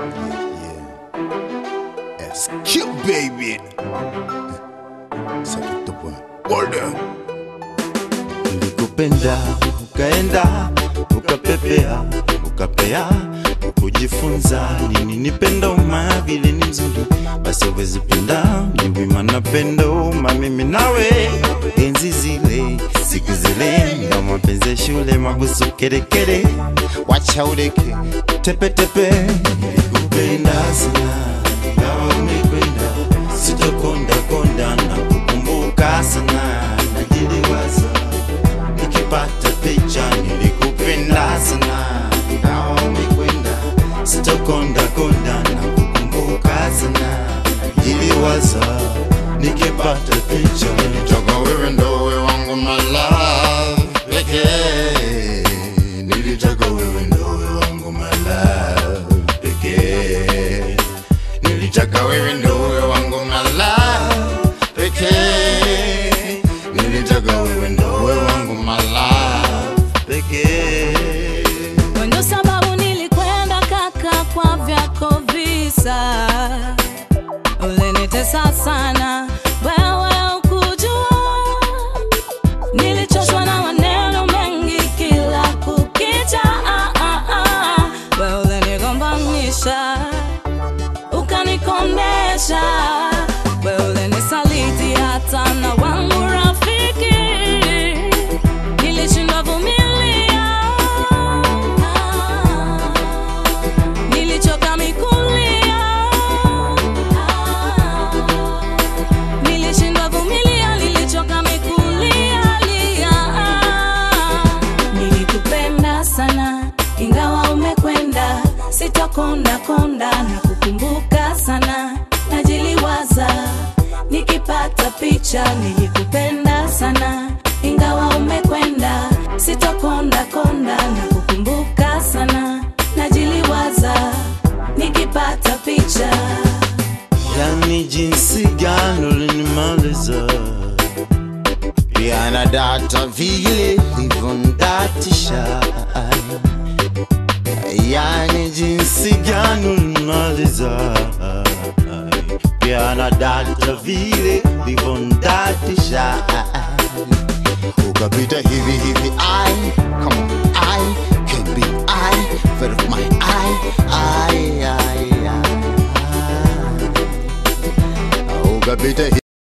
Yeah. SQ baby. Sakata boy. Order. Nilikupenda ukaenda ukapepea ukapea ukujifunza nini nipenda uma vile ni mzuri basi uwezi penda ni wima napenda uma mimi nawe enzi zile siku zile ya mapenzi ya shule mabusu kerekere wacha udeke tepetepe nilikupenda sana ingawa umekwenda sitokonda konda na kukumbuka sana najiliwaza nikipata picha nilikupenda sana ingawa umekwenda sitokonda konda na kukumbuka sana najiliwaza nikipata picha nilitoka wewe ndo wewe wangu my love pekee nilitaka wewe ndo wewe wangu my love pekee nilitaka wewe ndo wewe wangu my love pekee nilitaka wewe ndo wewe wangu my love pekee Ndio sababu nilikwenda kaka kwa vyako visa, ulinitesa sana wewe ukujua, nilichoshwa na maneno mengi kila kukicha. Ah, ah, ah. Wewe ulinigombanisha ukanikondesha, wewe ulinisaliti hata na wangu rafiki, nilishindwa vumilia, nilichoka mikulia, nilishindwa vumilia, nilichoka mikulia, lia. Nilikupenda sana ingawa umekwenda, sitokonda konda na kukumbuka sana, najiliwaza nikipata picha. Nilikupenda sana ingawa umekwenda, sitokonda konda na kukumbuka sana, najiliwaza nikipata picha. yani jinsi gani ulinimaliza pia na data vile livondatisha yani jinsi gani ulinimaliza pia na data vile livondatisha Ukapita hivi hivi I come on I can be I Fed of my I I I I Ukapita